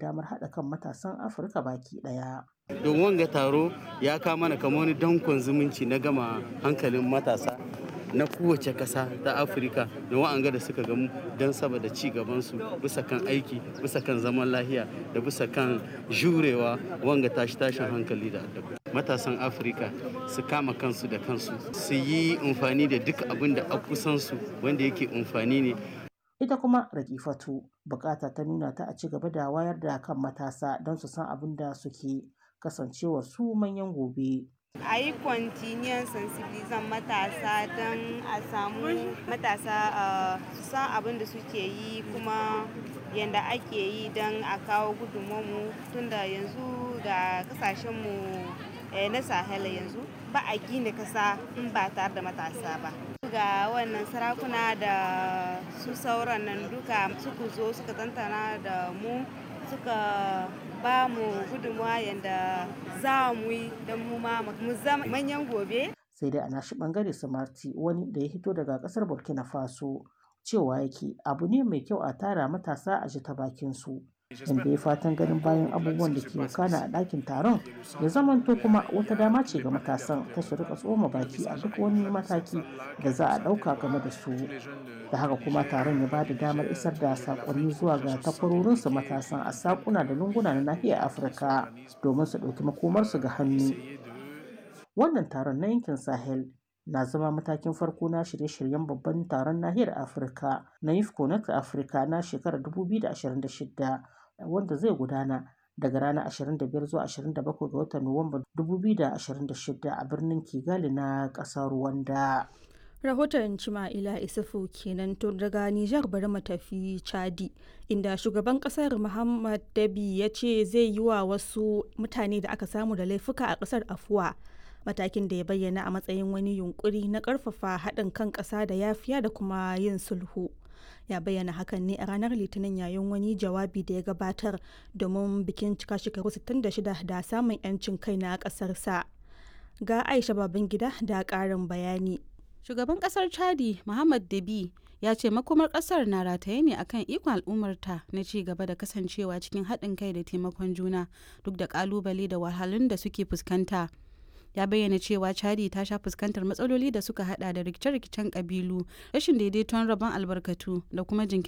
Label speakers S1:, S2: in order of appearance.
S1: damar haɗa kan matasan Afirka baki ɗaya.
S2: don wanga taro ya kama mana kamar wani dankon zumunci na gama hankalin matasa na kowace ƙasa ta afirka da wa'anga da suka gamu don saboda ci gabansu bisa kan aiki bisa kan zaman lahiya da bisa kan jurewa wanga tashi tashin hankali da addabi matasan afirka su kama kansu da kansu su yi amfani da duk abin da a kusansu wanda yake amfani ne
S1: Ita kuma Rakifatu bukata ta nuna ta a ci gaba da wayar da kan matasa don su san abin da suke kasancewar su manyan gobe.
S3: a yi kwantiniyan sensibilizan matasa don a samu matasa su san abin da suke yi kuma yadda ake yi don a kawo gudunmu tunda yanzu ga kasashenmu na sahel yanzu ba a gina kasa in ba tare da matasa ba ga wannan sarakuna da su sauran nan duka suka zo suka tantana da mu suka ba mu gudunmawa yadda za mu yi don mu ma mu zama manyan gobe.
S1: Sai dai a nashi bangare Samarti wani da ya hito daga kasar Burkina Faso cewa yake abu ne mai kyau a tara matasa a ji ta bakin su. Inda ya fatan ganin bayan abubuwan da ke wakana a ɗakin taron ya zamanto kuma wata dama ce ga matasan ta su rika tsoma baki a duk wani mataki da za a ɗauka game da su. da haka kuma taron ya bada damar isar da sakonni zuwa ga takwarorinsu matasan a sakuna da lunguna na nahiyar afirka domin su ɗauki makomarsu ga hannu wannan taron na yankin sahel na zama matakin farko na shirye-shiryen babban taron nahiyar afirka na yifco na afirka na shekarar 2026 wanda zai gudana daga ranar 25 zuwa 27 ga watan nuwamba 2026 a birnin kigali na ƙasar rwanda
S4: rahoton cima'ila isufu kenan to daga nijar bari mu tafi chadi inda shugaban kasar muhammad dabi ya ce zai yi wa wasu mutane da aka samu da laifuka a kasar afuwa matakin da ya bayyana a matsayin wani yunkuri na karfafa haɗin kan ƙasa da yafiya da kuma yin sulhu ya bayyana hakan ne a ranar litinin yayin wani jawabi da ya gabatar domin bikin cika shekaru 66 da samun 'yancin kai na ƙasarsa ga aisha babangida da ƙarin bayani
S5: Shugaban kasar Chadi Muhammad Dabi ya ce makomar kasar na rataye ne akan ikon al'ummarta na ci gaba da kasancewa cikin haɗin kai da taimakon juna duk da kalubale da wahalun da suke fuskanta. Ya bayyana cewa Chadi ta sha fuskantar matsaloli da suka hada da rikice-rikicen kabilu, rashin daidaiton rabon albarkatu da kuma jinkirin